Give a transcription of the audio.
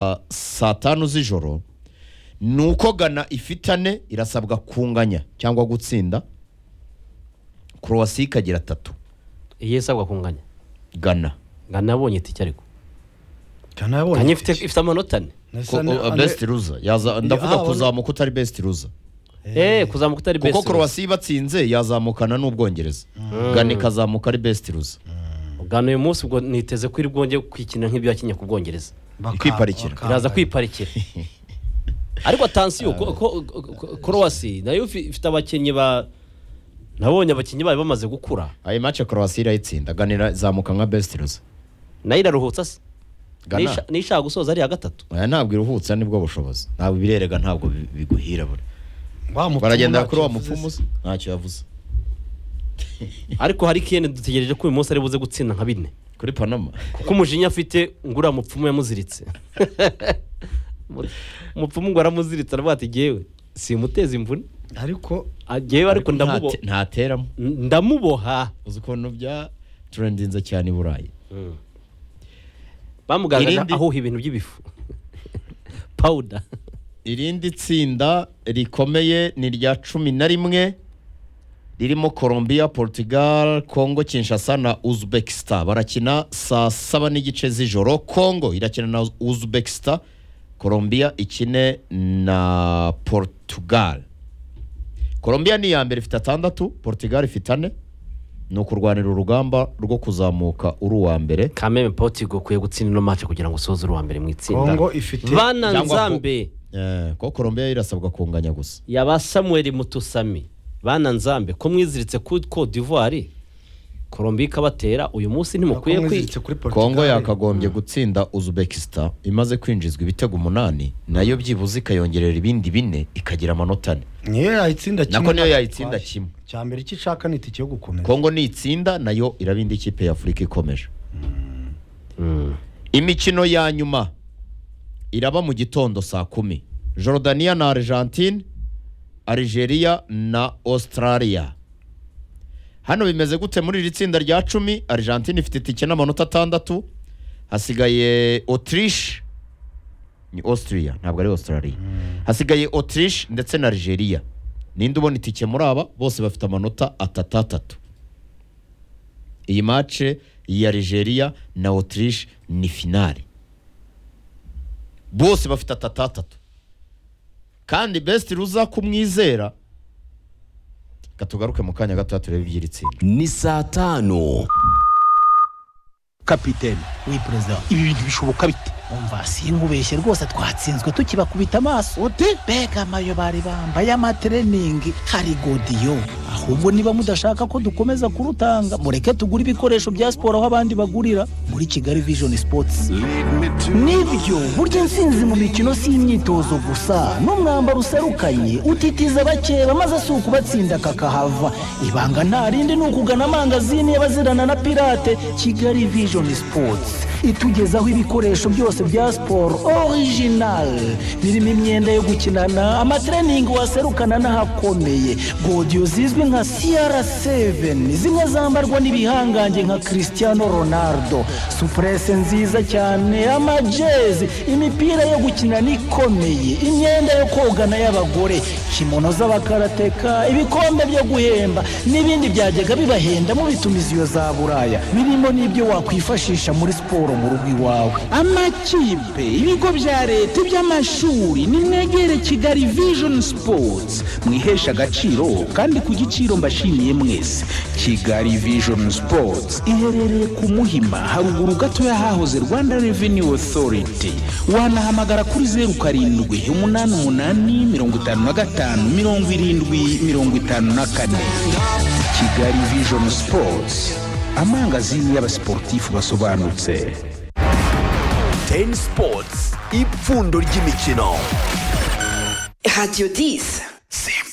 ah, saa tanu z'ijoro ni uko gana ifite ane irasabwa kunganya cyangwa gutsinda korowasi ikagira atatu iyo isabwa kunganya gana ngana abonye itike ariko Gana yabonye kanya ifite itike. ifite amanota ane Nasa Ko- na- o- best loser yaza ndavuga ah, kuzamuka utari best loser eee kuzamuka utari besi kuko korowasi ibatsinze yazamukana n'ubwongereza gana ikazamuka ari best loser ugana uyu munsi ubwo niteze ko iri bwongeye kwikina nk'ibyo yakinnye ku bwongereza baka- ikwiparikira. baka- iraza kwiparikira ariko atansiyo ko- ko- ko- korowasi nayo ifi- ifite abakinnyi ba nabonye abakinnyi bayo bamaze gukura ayo mace korowasi irayitsinda gana irazamuka nka best loser nayo iraruhutsa se Gana. Nisha- nishaka gusoza ari iya gatatu aya ntabwo iruhutse nibwo bushobozi ntabwo birerega ntabwo bi- biguhira buri Wa mupfumu baragendera ntacyo kuri wa yavuze se. mupfumu se ntacyo yavuze ariko hari kene dutegereje ko uyu munsi ari buze gutsinda nka bine kuri panama kuko umujinya afite ngo uriya mupfumu yamuziritse umupfumu ngo aramuziritse aravuga ati ngewe simuteze imvune ariko Ah, ngewe ariko ndamubo- ntate- ntateramo ndamuboha uzi ukuntu bya turendinze cyane i burayi bamugaragaje Irindi- ahuha ibintu by'ibifu pawuda irindi tsinda rikomeye ni rya cumi na rimwe ririmo colombia portugal congo kinshasa na uzbekistan barakina saa saba n'igice z'ijoro congo irakina na uzbekistan colombia ikine na portugal colombia ni iya mbere ifite atandatu portugal ifite ane ni ukurwanira urugamba rwo kuzamuka uri uwa mbere kameme potigo ukwiye gutsinda ino mace kugira ngo usoze uruwa mbere mu itsinda kongo ifite bana Cyangwa ko- nzambe Eh, ko colombia yo irasabwa kunganya gusa yaba samuel mutusami bana nzambe ko mwiziritse ku Cote d'ivoire korombi ikabatera uyu munsi ntimukwiye Kongo kwi iziritse kuri Portugal. kongo yakagombye gutsinda uzbekistan imaze kwinjizwa ibitego umunani nayo byibuze ikayongerera ibindi bine ikagira amanota ane niyo yayitsinda kimwe nako niyo ntabwo yayitsinda itwaye. kimwe. cya mbere icyo ishaka ni itike yo gukomeza kongo nitsinda nayo iraba indi kipe ya afurika ikomeje imikino ya nyuma iraba mu gitondo saa kumi Jordania na argentine algeria na australia hano bimeze gute muri iri tsinda rya cumi argentine ifite itike n'amanota atandatu hasigaye autriche ni austria ntabwo ari australia hasigaye autriche ndetse na algeria ninde ubona itike muri aba bose bafite amanota atatu atatu iyi mace ya Algeria na Autriche ni finale bose bafite atatu atatu kandi best ruza kumwizera katugaruke mu kanya gato turebe iby'iri tsinda ni saa tanu kapitene we perezida ibi bintu bishoboka bite umva sinkubeshye rwose twatsinzwe tukibakubita amaso ute mbega amayo bari bambaye amatreningi hari godiyo ahubwo niba mudashaka ko dukomeza kurutanga mureke tugure ibikoresho bya siporo aho abandi bagurira muri kigali vision sports nibyo burya intsinzi mu mikino si imyitozo gusa n'umwambaro userukanye utitiza abakeba maze si ukubatsinda kakahava ibanga nta rindi ni ukugana amangazini y'abazirana na pirate kigali vision sports itugezaho ibikoresho byose bya siporo original birimo imyenda yo gukinana amatreningi waserukana n'ahakomeye godiyo zizwi nka cr7 zimwe zambarwa n'ibihangange nka cristiano ronaldo supurese nziza cyane amajezi imipira yo gukinana ikomeye imyenda yo kogana y'abagore kimono z'abakarateka ibikombe byo guhemba n'ibindi byajyaga bibahenda mu bitumiziyo za buraya birimo n'ibyo wakwifashisha muri siporo mu rugo iwawe amakipe ibigo bya leta iby'amashuri nimwegere kigali vision sports mwihesha agaciro kandi ku giciro mbashimiye mwese kigali vision sports iherereye ku muhima haruguru gato y'ahahoze rwanda revenue authority wanahamagara kuri zeru karindwi umunani umunani mirongo itanu na gatanu mirongo irindwi mirongo itanu na kane kigali vision sports amangazini y'abasiporutifu basobanutse teni sipotsi ipfundo ry'imikino Radio 10. simba